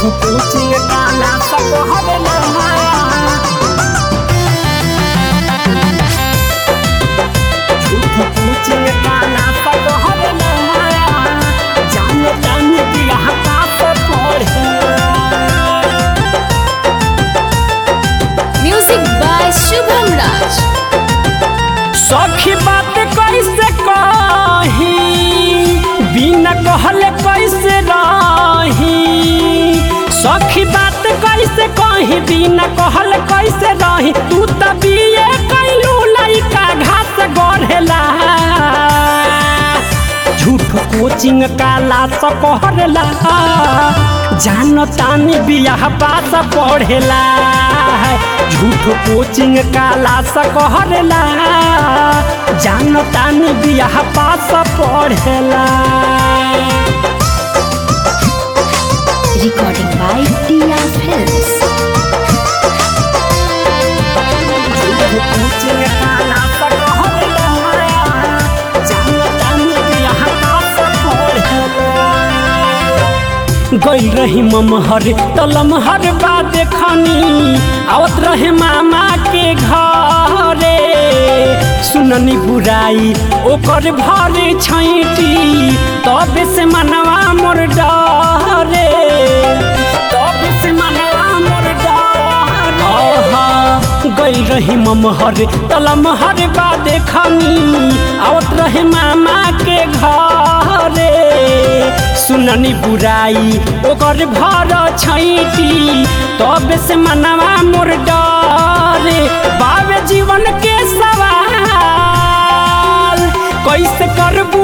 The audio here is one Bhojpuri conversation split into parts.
कोचिंग काला सब हरला झूठ कोचिंग काला सब हरला जाने जाने दिया पाप पढ़े म्यूजिक बाय शुभम राज सखी बात कैसे कही बिना कहले कैसे रही सखी बात कैसे कही बिना कहले कैसे रही तू त बिये कैलू लइका घास गढ़ेला झूठ कोचिंग काला स पढ़ेला जान तानी बियाह पास पढ़ेला झूठ कोचिंग काला स कहरेला जान तानी बियाह पास पढ़ेला रिकॉर्डिंग बाय टिया फिल्म्स झूठ कोचिंग काला स कहरेला जान तानी बियाह पास पढ़ेला गई रही ममहर तलमहर बा देखनी आवत रहे मामा के घरे सुननी बुराई ओकर भरे छैटी तब से मनवा मोर डरे तब से मनवा मोर डरे गई रही ममहर तलमहर बा देखनी आवत रहे मामा के घरे सुननी बुराई ओकर भर छैटी तब से मनवा मोर डरे बाबे जीवन के सवाल कैसे करबू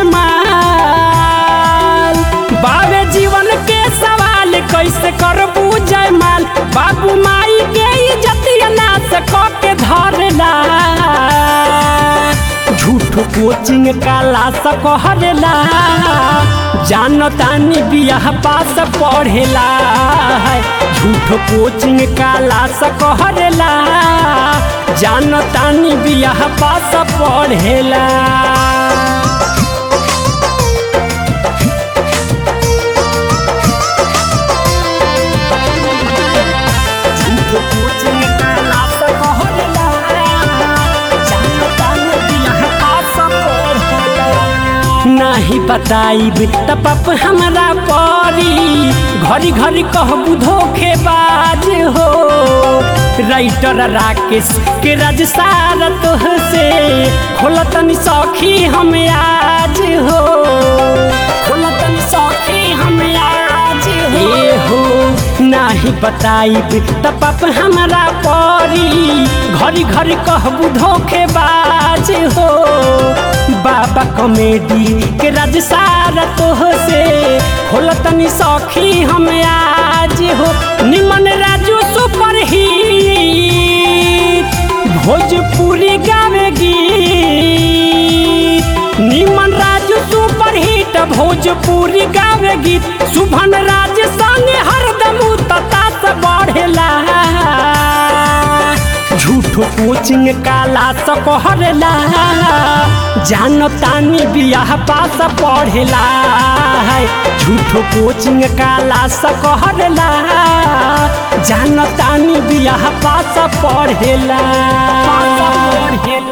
जयमाल बाबे जीवन के सवाल कैसे करबू जयमाल बाबू माई के इज्जतिया नाश क के धरला झूठ कोचिंग काला स कहरेला जान तानी बियाह पास पढ़ेला झूठ कोचिंग काला स कहरेला जान तानी बियाह पास पढ़ेला झूठ कोचिंग काला स कहरेला जान तानी बियाह पास पढ़ेला नाही बताइब त पाप हमरा परी घरी घरी कहबू धोखेबाज हो राइटर राकेश के राज सारा तोह से खोलतनी सखी हम आज हो खोलतनी सखी हम आज हो ए हो नाही बताइब त पाप हमरा परी घरी घरी कहबू धोखेबाज हो बाबा कॉमेडी के राज सारा तोह से खोलतनी सखी हम आज हो निमन राजू सुपर हिट भोजपुरी गावेगी निमन राजू सुपर हिट भोजपुरी गावेगी शुभन राज संग हरदम तता से बढ़ेला झूठो कोचिंग काला स कहरेला जान तानी बियाह पास पढ़ेला झूठो कोचिंग काला स कहरेला जान तानी बियाह पास पढ़ेला पास पढ़ेला